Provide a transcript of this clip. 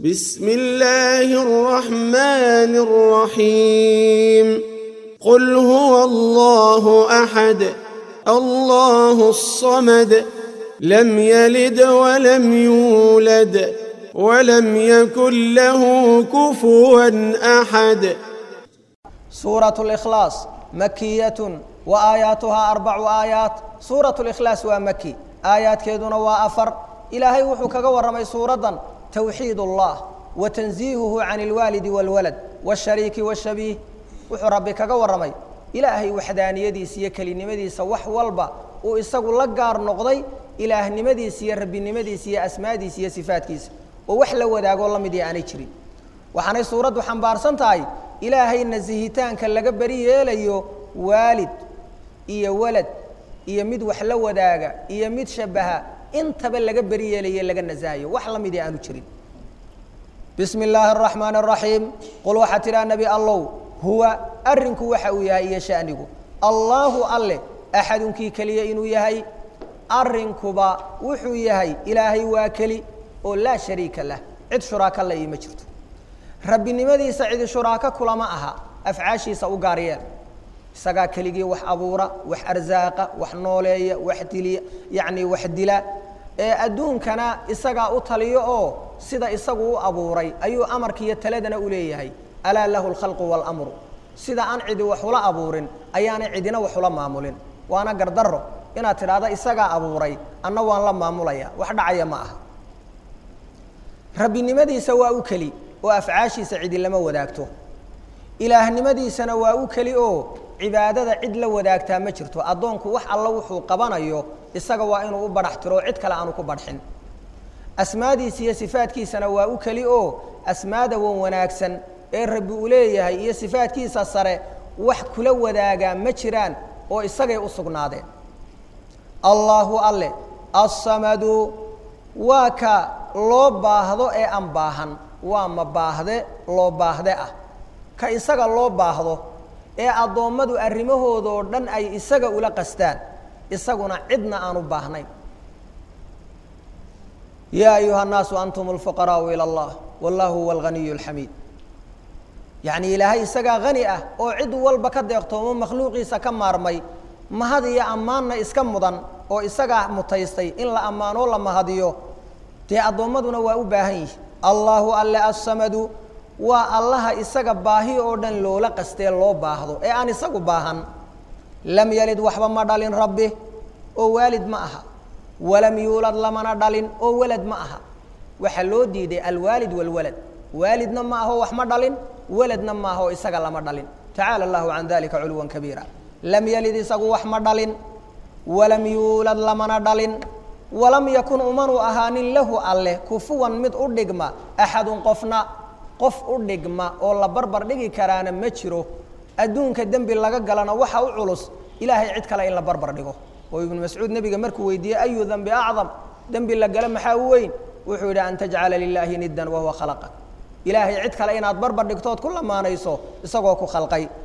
بسم الله الرحمن الرحيم قل هو الله احد الله الصمد لم يلد ولم يولد ولم يكن له كفوا احد سورة الإخلاص مكية وآياتها أربع آيات سورة الإخلاص ومكي آيات كيدنا وأفر إلهي وحكا ورمي سورة توحيد الله وتنزيهه عن الوالد والولد والشريك والشبيه وحو ربي كغا ورمي إلهي وحدانيديس iyo kelinimadiisa wax walba uu isagu la gaar noqday ilaahnimadiisa iyo rabbinimadiisa iyo asmaadiisa iyo sifaadkiisa oo wax la wadaago la mid aanay jirin waxaanay suuraddu xambaarsan tahay ilaahay nasihitaanka laga beri yeelayo waalid iyo walad iyo mid wax la wadaaga iyo mid shabaha intaba laga beri yeelayo laga nasahayo wax la mid aanu jirin bismi illaahi araxmaan araxiim qul waxaa tidhaha nebi allow huwa arrinku waxa uu yahay iyo shanigu allaahu alle axadunkii keliya inuu yahay arrinkuba wuxuu yahay ilaahay waa keli oo laa shariika lah cid shuraaka la iima jirto rabbinimadiisa cidi shuraako kulama aha afcaashiisa u gaar yeel isagaa keligii wax abuura wax arsaaqa wax nooleeya wax diliya yacni wax dila ee adduunkana isagaa u taliyo oo sida isagu u abuuray ayuu amarkiiyo taladana u leeyahay alaa lahu alkhalqu waalamru sida aan cidi wax ula abuurin ayaanay cidina wax ula maamulin waana gardarro inaad tidhaahda isagaa abuuray anna waan la maamulaya wax dhacaya ma aha rabbinimadiisa waa u keli oo afcaashiisa cidi lama wadaagto ilaahnimadiisana waa u keli oo cibaadada cid la wadaagtaa ma jirto addoonku wax alla wuxuu qabanayo isaga waa inuu u badhax tiro cid kale aanu ku badxin asmaadiisa iyo sifaadkiisana waa u keli oo asmaada wan wanaagsan ee rabbi uu leeyahay iyo sifaadkiisa sare wax kula wadaagaa ma jiraan oo isagay u sugnaadeen allaahu alle assamadu waa ka loo baahdo ee aan baahan waa ma baahde loo baahde ah ka isaga loo baahdo ee addoommadu arrimahoodoo dhan ay isaga ula qastaan isaguna cidna aanu baahnayn yaa ayuha الnaasu antum اlfuqaraau ilى اllah wallahu huwa alganiy اlxamiid yacni ilaahay isagaa hani ah oo cid walba ka deeqtoomo makhluuqiisa ka maarmay mahad iyo ammaanna iska mudan oo isagaa mutaystay in la ammaanoo la mahadiyo dee addoommaduna waa u baahan yihi allaahu alle assamadu waa allaha isaga baahi oo dhan loola qastee loo baahdo ee aan isagu baahan lam yalid waxba ma dhalin rabbi oo waalid ma aha walam yuulad lamana dhalin oo walad ma aha waxaa loo diiday alwaalid walwalad waalidna ma aho wax ma dhalin waladna ma aha oo isaga lama dhalin tacaala allahu can dalika culwan kabiira lam yalid isagu wax ma dhalin walam yuulad lamana dhalin walam yakun umanu ahaanin lahu alleh kufuwan mid u dhigma axadun qofna qof u dhigma oo la barbar dhigi karaana ma jiro adduunka dembi laga galana waxa u culus ilaahay cid kale in la barbar dhigo oo ibnu mascuud nebiga markuu weydiiyey ayu dembi acdam dembi la gala maxaa u weyn wuxuu yidhi an tajcala lilaahi niddan wahuwa khalaqak ilaahay cid kale inaad barbar dhigtood ku lamaanayso isagoo ku khalqay